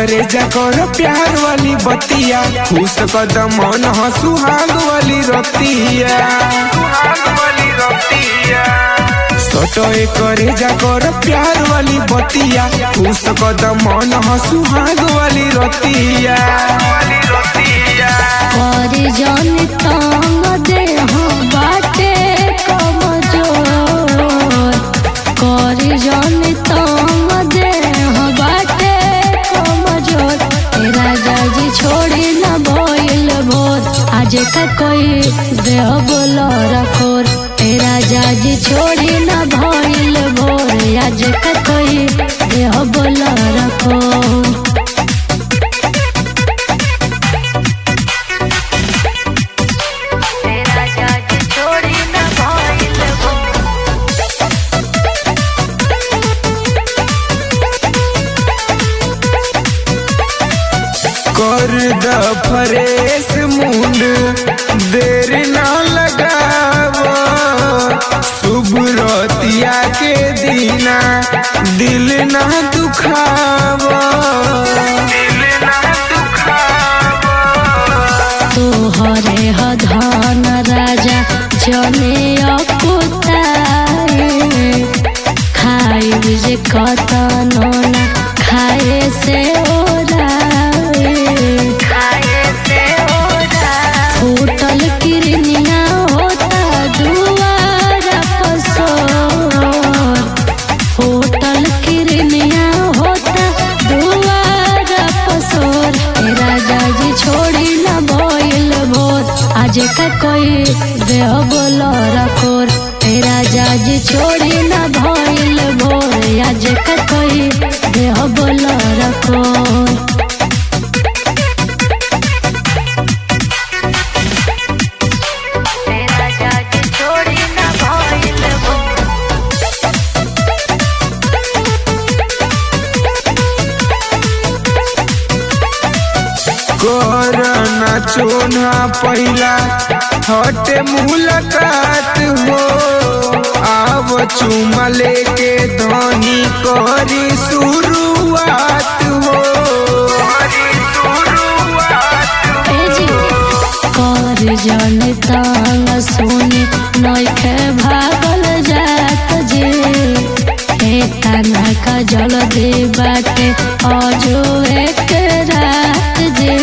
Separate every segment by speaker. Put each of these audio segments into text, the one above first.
Speaker 1: करे जा कर प्यार वाली बतिया खुश कदम मन सुहाग वाली रतिया सटोए करे जा कर प्यार वाली बतिया खुश कदम मन सुहाग वाली रतिया
Speaker 2: और जन तंग देह बाटे कमजोर कर जन तंग देह बाटे कमजोर ए राजा जी छोड़ी न भइल भोर आज का कोई देह बोल रखोर ए राजा जी छोड़ी न भइल भोर आज का कोई देह बोल रखोर तेरा जाज छोड़ी न भइल भो
Speaker 1: कर द फरेश मुंड देर ना लगाव शुभ रतिया के दीना दिल ना दुखाव दिल ना दुखाव
Speaker 2: तोहरे ह धन राजा जने अकुताए खाइब जे कतनो ना खाए से ओराए खाए से ओराए फूटल किरनिया होता दुआरा पसोर होटल किरनिया होता दुआरा पसोर ए राजा जी छोड़ी न भइल भोर आज का कोई देह बोल रखोर ए राजा जी छोड़ी न भइल भोर आज का कोई देह बोल रखोर तेरा जाज छोड़ी न भइल भोर
Speaker 1: कर ना चोना पहिला हटे मुलाकात हो आव चुमा लेके धनी करी शुरुआत हो
Speaker 2: एजी कर जन तांग सुनी नइखे भागल जात जे ए तना का जल दे बाटे अजो एक रात जे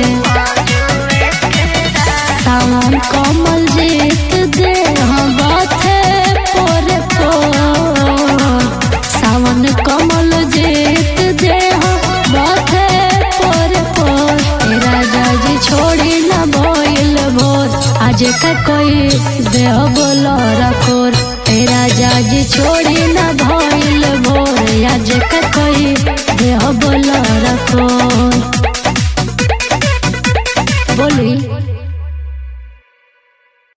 Speaker 2: सावन कमल जीत दे हम बाथे पोरे पोर सावन कमल जीत दे हम बाथे पोरे पोर ए राजा जी छोड़ी न भइल भोर आज का कोई देह बोल रखोर ए राजा जी छोड़ी न भइल भोर आज का कोई देह बोल रखोर